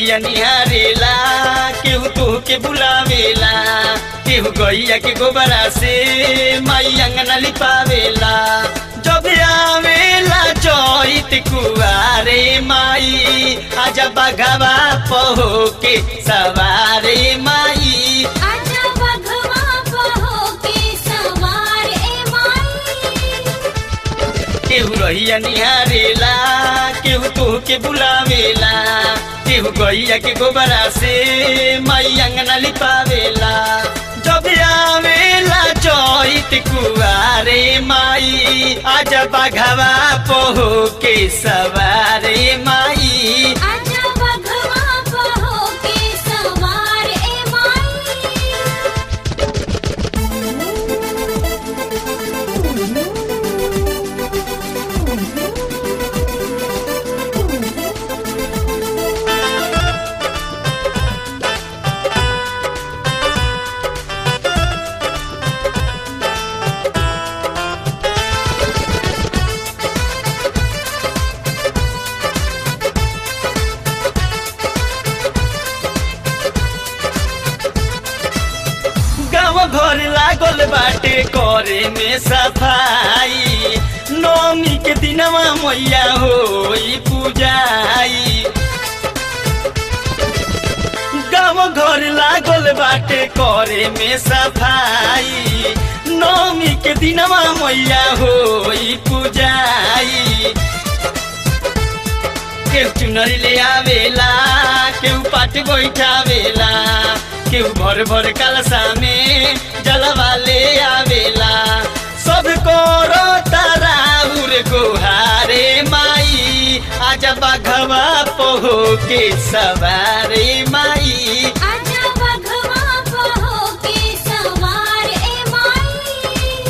रहिया निहारेला केहू तोह के बुलावेला केहू गैया के गोबरा से माई अंगना लिपावेला जब आवेला चैत कुआरे माई आजा बघवा पहो के सवारे माई आजा बघवा बहो के सवार ए माई केहू रहिया निहारेला केहू तोह के बुलावेला केहू गैया के गोबरा से माई अंगना लिपावेला जब आवेला चैत कुआरे माई आजा बघवा पहो के सवारे माई आजा बघवा बहो के सवार ए माई गाँव घर लागल बाटे करे में सफाई नौमी के दिनवा मैया होई पूजाई गाँव घर लागल बाटे करे में सफाई नौमी के दिनवा मैया होई पूजाई केहू चुनरी ले आवेला केहू पाट बैठावेला केहू भर भर कलसा में जलवा ले आवेला सब करो ताराउर गोहारे माई आजा बघवा पोहो के सवारे माई आजा बघवा बहो के सवार ए माई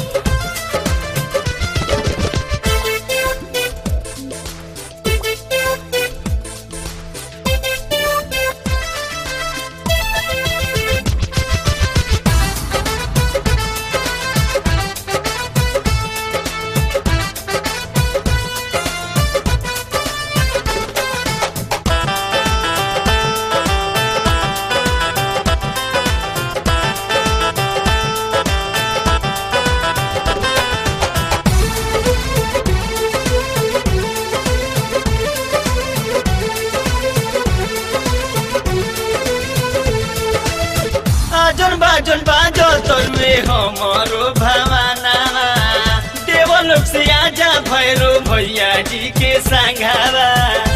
आजन बाजन बाजो तरुए हमरो भवाना देवलोक से आजा भैरो भैया जी के संघावा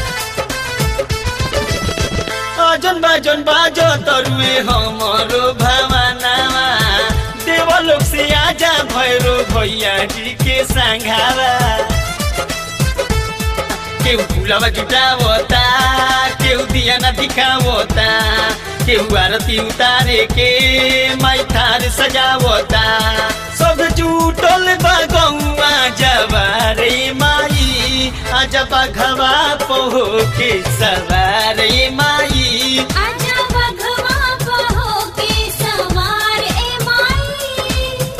आजन बाजन बाजो तरुए हमरो भवाना देवलोक से आजा भैरो भैया जी के संघावा केहू फुलवा जुटावता केहू दिया न दिखावता केहू आरती उतारे के माई थार सजावता सब जुटल बा गौआ जवारे माई आजा बघवा पोहो के सवारे माई आजा बघवा बहो के सवार ए माई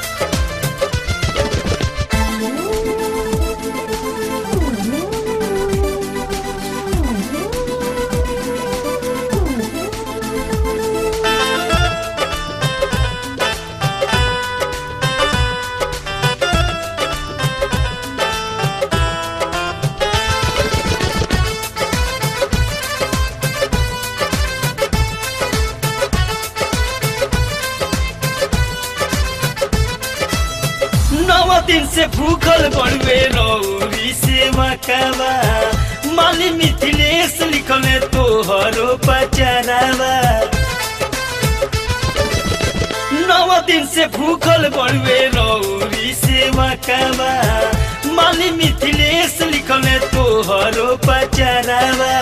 नौ दिन से भूखल बड़ुए रौरी से मकावा माली मिथिलेश लिखले तोहरो पचरावा नौ दिन से भूखल बड़ुए रौरी से मकावा माली मिथिलेश लिखले तोहरो पचरावा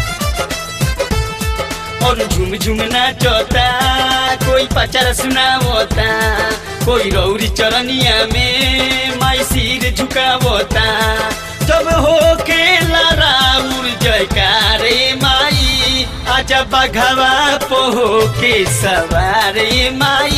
और झुम झुम नाचता कोई पचार सुनावता कोई रौरी चरनिया में माई सिर झुकावता जब हो के लराउर जयकारे माई आजा बघवा पोहो के सवारे माई